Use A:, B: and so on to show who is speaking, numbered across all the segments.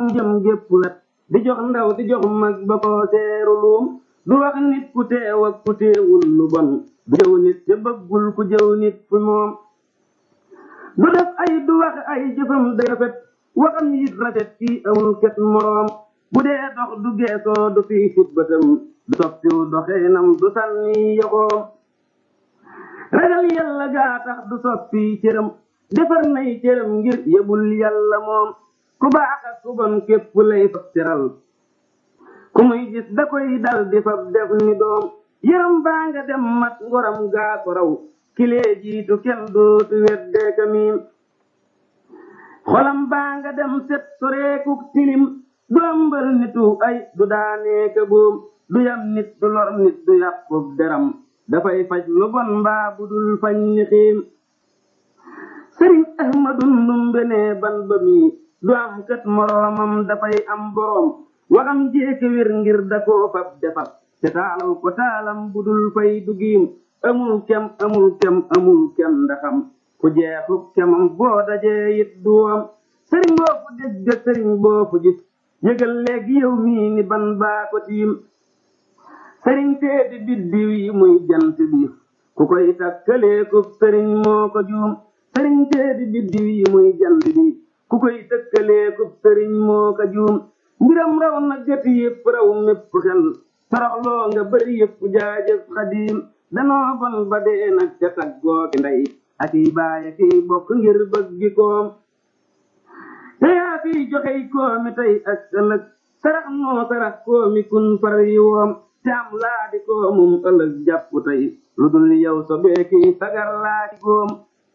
A: jëm gépp wet di jox ndaw di jox mag ba ko seeru luum du wax nit ku teew ak ku teewul lu bon du jëw nit te bëggul ku jëw nit fi moom du def ay du wax ay jëfam day rafet waxam yit rafet kii amul ket moroom bu dee dox du geesoo du fii fit bëtam du soppiw doxeenam du sànni yoxoom ragal yàlla gaa tax du soppi cëram defar nay cëram ngir yëbul yàlla moom ku baax ak ku bon képp lay fab teral ku muy gis da koy dal di fab def ni doom yaram baa nga dem mat ngoram gaa ko raw kilee jiitu kenn dootu weddee ka miim xolam baa nga dem set soreekuk tilim du ëmbal nitu ay du daanee ka boom du yam nit du lor nit du yàqub deram dafay faj lu bon mbaa bu dul fañ ni xiim sëriñ ahmadu ndumbe ne ban ba mii du am kët moroomam dafay am boroom waxam jéeke wér ngir da koo fab defar te taalaw ko taalam bu dul fay dugiim amul kem amul kem amul kem ndaxam ku jeexub kemam boo dajee it duwam sëriñ boo fu dégg sëriñ boo fu gis yëgal léegi yow mii ni ban baa ko tiim sëriñ teedi biddiw yi muy jant bi ku koy takkaleekub sëriñ moo ko juum sëriñ teedi biddiw yi muy jant bi ku koy tëkkaleekub sëriñ moo ko juum mbiram raw na gët yëpp raw mépp xel toroxloo nga bëri yëpp jaajëf xadiim danoo bon ba dee nag ca taggoo ki ndey ak yi baaya kiy bokk ngir bëggi koom te yaa fiy joxey koomi tey ak ëllëg sarax noo sarax koomi kun far yi woom te am laa di koomum ëllëg jàpp tey lu dul yow so beeki sagar laa di góom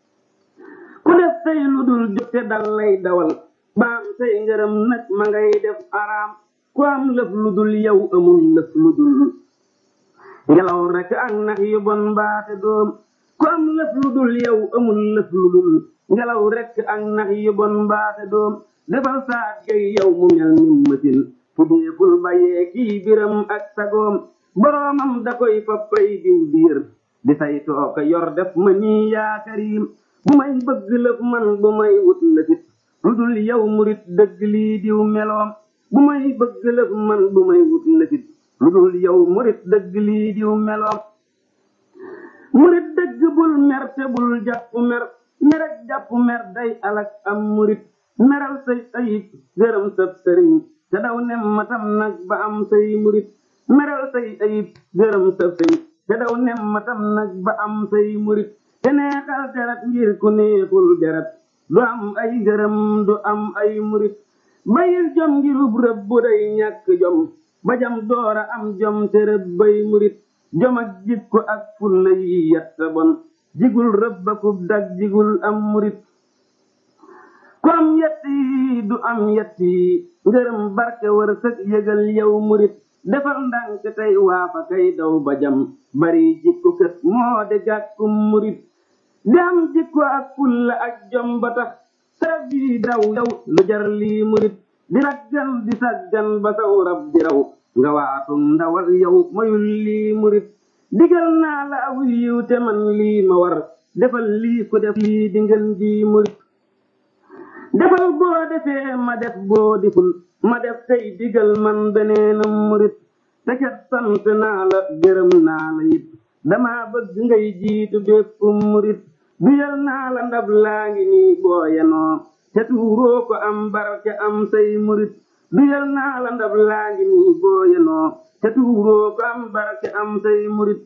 A: ku def tey lu dul jote dal lay dawal baam say ngërëm nag ma ngay def araam ku am lëf lu dul yow amul lëf lu dul ngelaw rek ak nax yu bon mbaate doom ku am lëf lu dul yow amul lëf lu dul ngelaw rek ak nax yu bon mbaate doom defal saat gay yow mu mel ni mësin fu deeful bayee kii biram ak sagoom boroomam da koy fappay diw biir di say tooka yor def ma nii yaa karim bu may bëgg lëf man bu may wut lëfit lu dul yow murit dëgg lii diw meloom bu may bëgg lëf man bu may wut lëfit lu dul yow murit dëgg lii diw meloom murit dëgg bul mer te bul jàpp mer merek jàpp mer day alak am murit meral say ayib gërëm sab sëriñ te daw nem matam nag ba am say murit meral say ayib gërëm sab sëriñ te daw nem matam nag ba am say murit te neexal deret ngir ku neexul deret du am ay gërëm du am ay murit bayil jom ngirub rëbb bu day ñàkk jom ba jam doora am jom te rëbb bay murit jom ak jikko ak fulla yi yetta bon jigul rëbbakub dag jigul am murit ku am yett yi du am yett yi ngërëm barke war sëg yëgal yow murit defal ndànk tey waafa kay daw ba jam bari jikko kët moo de gàkkum murit di am jikko ak fulla ak jom ba tax sarab yi daw yow lu jar lii murit di raggan di saggan ba saw rab di raw nga waatum ndawal yow mayul lii murit digal naa la aw yiw te man lii ma war defal lii ku def lii di ngeen ji murit defal boo defee ma def boo diful ma def tey digal man beneenam murit te kat sant naa la gërëm naa la it dama bëgg ngay jiitu bépp murit duyal naa la ndab laa ngi nii booyanoo te tuuroo ko am barke am say murit duyal naa la ndab laa ngi nii booyanoo te tuuroo ko am barke am say murit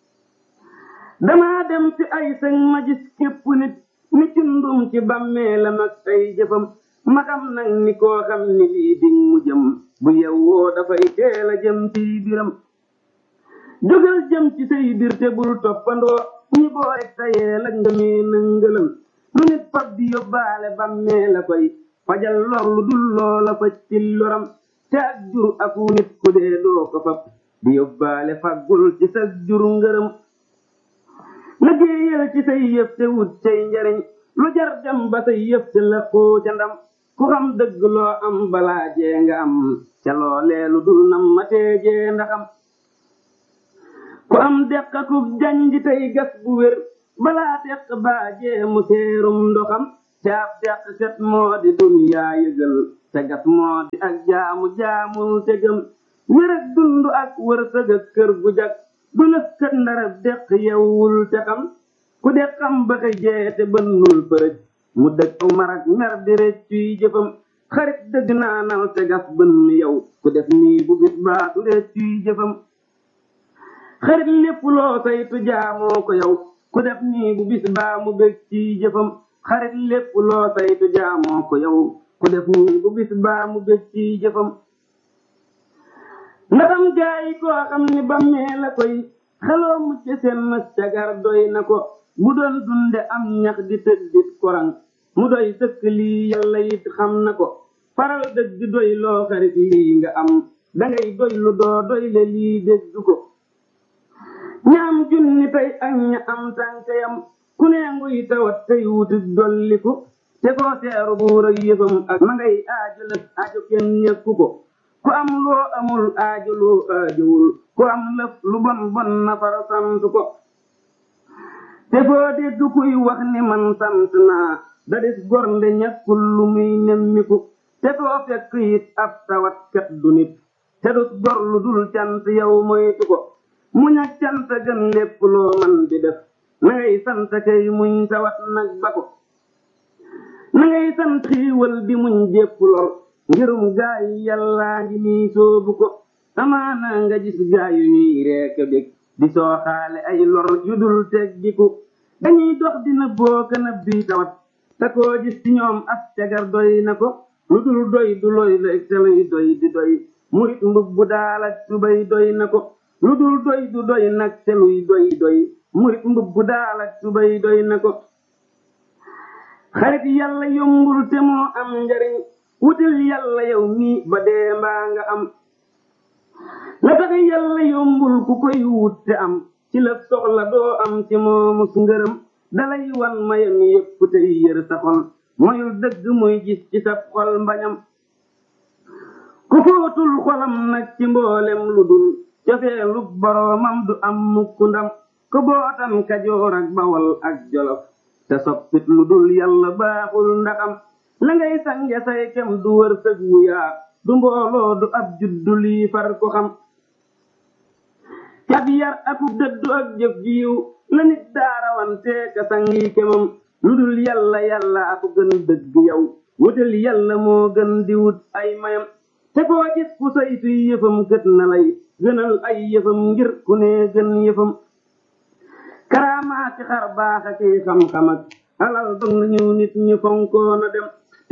A: dama dem ci ay sëñ ma gis képp nit ni cundum ci bàmmeelam ak ay jëfam ma xam nag ni koo xam ni lii dig mu jëm bu yewwoo dafay teel a jëm ci biram jógal jëm ci say bir te bul toppandoo ñi boo rek tayee la ngëmee nëngëlam lu nit fab di yóbbaale bàmmee la koy fajal lor lu dul loola faj ci loram te ak jur aku nit ku dee doo ko fab di yóbbaale faggul ci sa jur ngërëm liggéeyal ci say yëf te wut cay njariñ lu jar dem ba say yëf te la koo ca ndam ku xam dëgg loo am balaa jee nga am ca loolee lu dul nam ma teejee ndaxam ku am deqakub janj tey gas bu wér balaa teq baajee mu seerum ndoxam te ab deq set moo di duniyaa yëgal te gas moo di ak jaamu jaamul te gëm wér ak dund ak wërsëg ak kër gu jag du lëf kët ndarab deq yewwul te xam ku de xam ba xëy jeete bënnul përëj mu dëg aw marak mer di rëccuy jëfam xarit dëgg naanal te gas bënn yow ku def nii bu bis baa du rëccuy jëfam xarit lépp loo saytu jaamoo ko yow ku def nii bu bis baa mu bég ci jëfam xarit lépp loo saytu jaamoo ko yow ku def nii bu bis baa mu bég ci jëfam ndaxam jaayi koo xam ni bammee la koy xeloo mucc seen mës cagar doy na ko bu doon dunde am ñax di tëddit korang mu doy sëkk lii yàlla it xam na ko faral dëgg doy loo xarit lii nga am dangay doy lu doo doy le lii dégg ko ñaam junni tey ak ña am tànkayam ku ne nguy tawat tey wuti dolliku te koo seeru buur ak yëfam ak ma ngay aajo lëf aajo kenn ñekku ko ku am loo amul aajo loo aajowul ku am lëf lu bon bon na fara sant ko te foo dégg kuy wax ni man sant naa da dis gor nde ñàkkul lu muy nemmiku te foo fekk it ab tawat kat du nit te dus gor lu dul cant yow moytu ko muñ ak cant gën lépp loo man di def na ngay sant kay muñ tawat nag ba ko na ngay sant xiiwal di muñ jépp lor ngirum gaay yàllaa ngi nii soobu ko amaana nga gis gaay yu ñuy reeka bég di sooxaale ay lor yu dul teggiku dañuy dox dina booka na bii tawat te koo gis ci ñoom as cagar doy na ko lu dul doy du loy la te luy doy di doy murit mbubbu daal ak tubay doy na ko lu dul doy du doy nag te luy doy doy murit mbubbu daal ak tubay doy na ko xarit yàlla yombul te moo am njariñ wutal yàlla yow mii ba dee mbaa nga am la tax yàlla yombul ku koy wut te am ci la soxla doo am ci moomus ngërëm dalay wan mayam yépp tey yër sa xol moyul dëgg muy gis ci sa xol mbañam ku footul xolam nag ci mboolem lu dul cofeelu boroomam du am mukk ndam ko bootan kajoor ak bawal ak jolof te soppit lu dul yàlla baaxul ndaxam la ngay sange say kem du wër sëg wu yaa du mbooloo du ab juddu lii far ko xam cab yar aku dëddu ak jëf jiw la nit daarawante ka sangi kemam lu dul yàlla yàlla aku gën dëgg yow wutal yàlla moo gën di wut ay mayam te koo gis ku saytu yëfam gët na lay gënal ay yëfam ngir ku ne gën yëfam karaamaati xar baax ak xam-xam ak alal dog na ñëw nit ñi fonkoona dem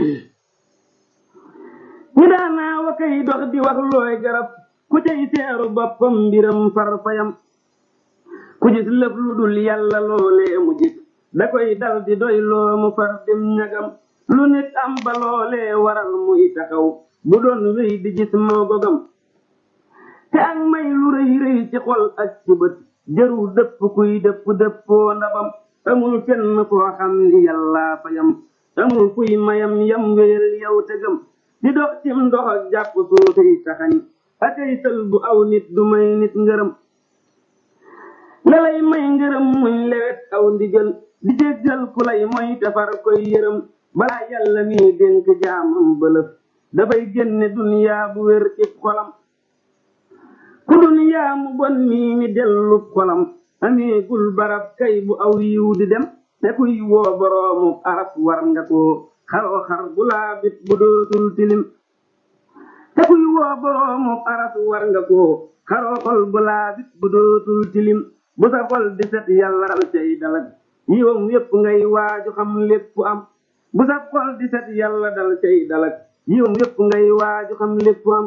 A: ñi daanaa wa kay dox di wax looy garab ku cay seeru boppam mbiram farfayam ku gis lëf lu dul yàlla loolee mu gis da koy dal di doy loo mu far dem ñagam lu nit am ba loolee waral muy taxaw bu doon wéy di gis moo gogam te ak may lu rëy rëy ci xol ak ci bët jëru dëpp kuy dëpp dëppoo ndabam amul kenn koo xam ni yàllaa fayam amul kuy mayam yam wéyal yow tegam di dox cim ndox ak jàpp suufiy taxañ akay sël bu aw nit du may nit ngërëm la lay may ngërëm muñ lewet aw ndigal di jéggal ku lay moy tafar koy yërëm balaa yàlla mi dénk jaamam bëlëf dafay génne duniyaa bu wér ci xolam ku duniyaa mu bon mii mi dellu xolam ameegul barab kay bu aw yiw di dem te kuy woo boroomu aras war nga koo xaroo xar bu laabit bu dootul tilim te kuy woo boroomu aras war nga koo xaroo xol bu laabit bu dootul tilim bu sa xol di set yàlla dal cay dalak yiwam yépp ngay waaju xam lépp am bu sa xol di set yàlla dal cay dalak yiwam yépp ngay waaju xam lépp am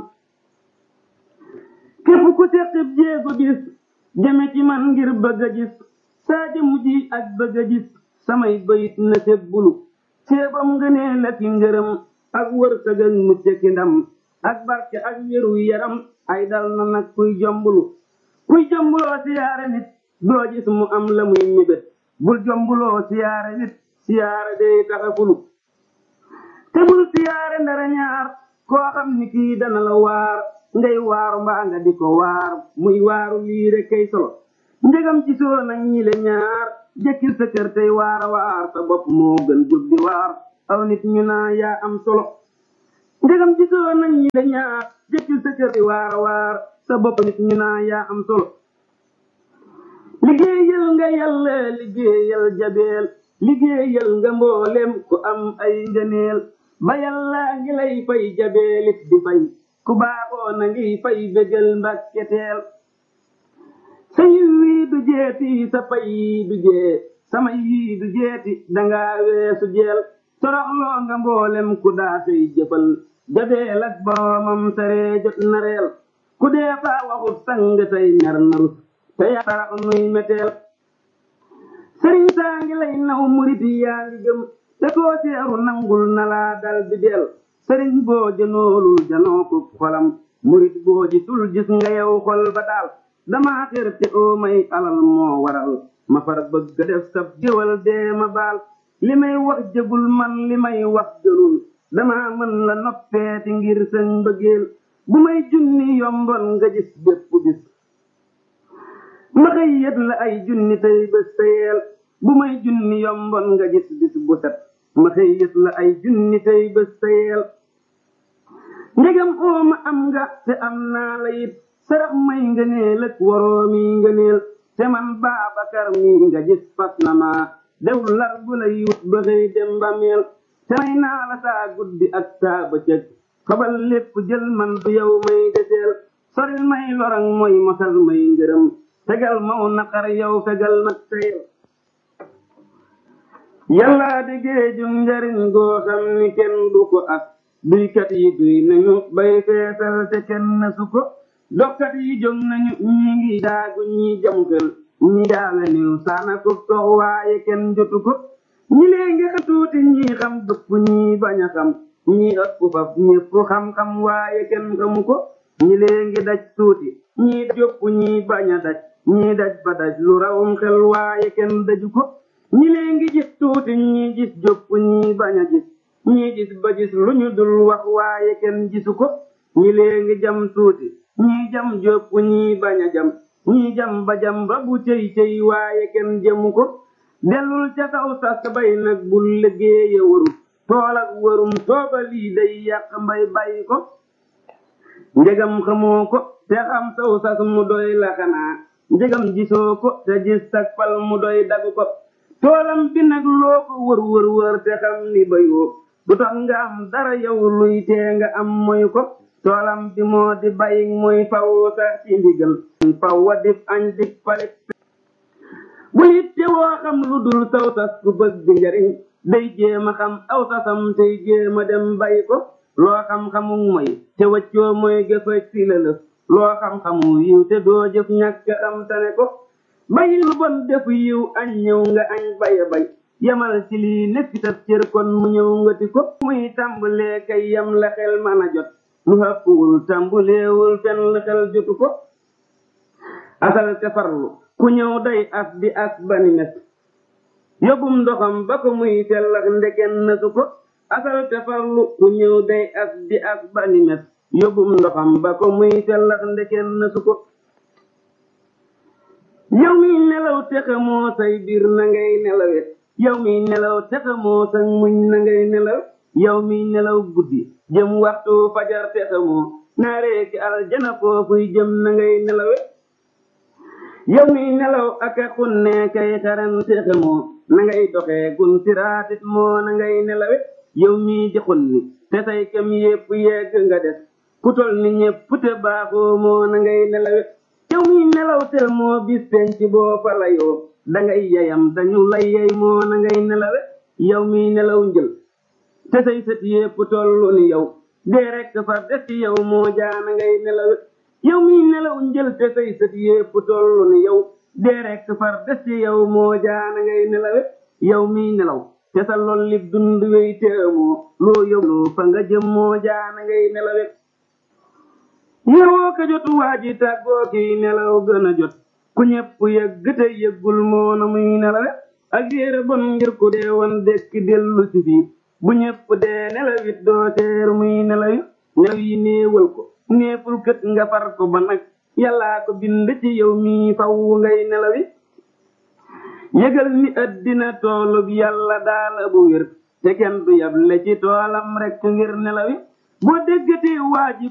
A: képp ku seqib jéego gis jëme ci man ngir bëgg a gis saa jëmu ji ak bëgg a gis samay bayit na sebbulu ceebam ngënee la ki ngërëm ak wërsëg ak mucc ki ndam ak barke ak wéru yaram ay dal na nag kuy jombulu kuy jombuloo siyaare nit doo gis mu am la muy mébét bul jombuloo siyaare nit siyaare day taxafulu te bul siyaare ndara ñaar koo xam ni kii dana la waar ngay waaru mbaa nga di ko waar muy waaru lii rek kay solo njëgam ci soo nag ñi le ñaar jëkkil sa kër tey waara waar sa bopp moo gën guddi waar aw nit ñu naa yaa am solo ndegam gisoo nañ ñi la ñaar jëkkil sa kër di waar waar sa bopp nit ñu naa yaa am solo liggéeyal nga yàlla liggéeyal jabeel liggéeyal nga mboolem ku am ay ngëneel ba yàlla ngi lay fay jabeelit di fay ku baaxoo na ngi fay bégal mbakketeel sa yiw wii du jeeti sa pay yii du jee sama yii du jeeti danga weesu jeel toroxloo nga mboolem ku daa say jëfal jabeel ak boroomam saree jot na reel ku dee faa waxut sang tey mer na rus te yaa tarax nuy meteel sëriñ saa ngi lay naw murit yaa ngi gëm te koo seeru nangul na laa dal di del sëriñ boo jënoolul janoo ko xolam murit boo gisul gis nga yow xol ba daal dama xër te oo may alal moo waral ma far bëgg a def sab jëwal dee ma baal li may wax jëgul man li may wax gënul dama mën la noppeeti ngir sën mbëggeel bu may junni yombon nga gis bépp bis ma xëy yët la ay junni tey bés teyeel bu may junni yombon nga gis bis bu set ma xëy yët la ay junni tey bés teyeel ndegam oo ma am nga te am naa la it sarax may ngëneel ak waroomi ngëneel te man Baabakar mi nga gis fas na ma dew lar bu lay wut ba xëy dem ba meel te may naa la saa guddi ak saa bëccëg xabal lépp jël man du yow may deseel soril may lorang mooy mosal may ngërëm tegal maw naqar yow fegal nag teyel yàlla di géejum njariñ goo xam ni kenn du ko as duykat yi duy nañu bay feesal te kenn su ko dokkat yi jóg nañu ñi ngi daagu ñi jam xel ñi daala niw saana ko tox waaye kenn jotu ko ñi lee ngi tuuti ñi xam dëpp ñi bañ a xam ñi ëpp faf ñépp xam-xam waaye kenn xamu ko ñi lee ngi daj tuuti ñi jopp ñi bañ a daj ñi daj ba daj lu rawum xel waaye kenn daju ko ñi lee ngi gis tuuti ñi gis jopp ñi bañ a gis ñi gis ba gis lu ñu dul wax waaye kenn gisu ko ñi lee ngi jam tuuti ñi jam jopp ñi bañ a jam ñi jam ba jam ba bu cëy cëy waaye kenn jëmu ko dellul ca saw sas bay nag bul liggéeya waru tool ak warum tooba lii day yàq mbay bàyyi ko njegam xamoo ko te xam saw sas mu doy la xanaa njegam gisoo ko te gis sag fal mu doy dagu ko toolam bi nag loo ko wër wër wër te xam ni bayoo du tax nga am dara yow luy tee nga am moy ko toolam bi moo di bay mooy faw sax ci ndigal faw wa dif añ dik palit bu it te woo xam lu dul saw sas ku bëgg njariñ day jéema xam aw sasam tey jéema dem bay ko loo xam-xamu mooy te waccoo mooy gëfa ci la lëf loo xam-xamu yiw te doo jëf ñàkk am tane ko bayi lu bon defu yiw añ ñëw nga añ baya bay yamal ci lii nekk sa cër kon mu ñëw nga ti ko muy tàmbalee kay yam la xel mën a jot lu hëppwul tàmbuleewul fenn xel jotu ko asal te farlu ku ñëw day as di as bani mes yóbbum ndoxam ba ko muy sellax ndeken nasu ko asal te farlu ku ñëw day as di as bani mes yóbbum ndoxam ba ko muy sellax ndeken nasu ko yow mi nelaw te xamoo say biir na ngay nelawe yow mi nelaw te xamoo sa muñ na ngay nelaw yow mi nelaw guddi jëm waxtu fajar te xamoo naaree ci aljana foofuy jëm na ngay nelawe yow mi nelaw ak a xunne kay xaran te xamoo na ngay doxee gun siraatit moo na ngay nelawe yow mi di xunni te say kem yépp yegg nga des ku tol ni ñépp te baaxoo moo na ngay nelawe yow mi nelaw tel moo bis penc boo fa layoo dangay yayam dañu lay yey moo na ngay nelawe yow mi nelaw njël te say sët yépp tollu ni yow dee rekk far des ci yow moo jaana ngay nelawe yow mi nelaw njël te say sët yépp tollu ni yow dee rekk far des ci yow moo jaana ngay nelawe yow mi nelaw te sa lool lib dund wey te amoo loo yóbbu fa nga jëm moo jaana ngay nelawe yewoo ka jot waa ji tàggoo kiy nelaw gën a jot ku ñepp yëgg te yëggul moo na muy nelawe ak yéere bon ngir ku dee woon dekk dellu si fii bu ñepp dee nelawit doo seer muy nelawi nelaw yi néewal ko néeful kët nga far ko ba nag yàllaa ko bind ci yow mii faw ngay nelawi yëgal ni addina toolub yàlla daala bu wér te kenn du yable ci toolam rek ngir nelawi boo déggati waa ji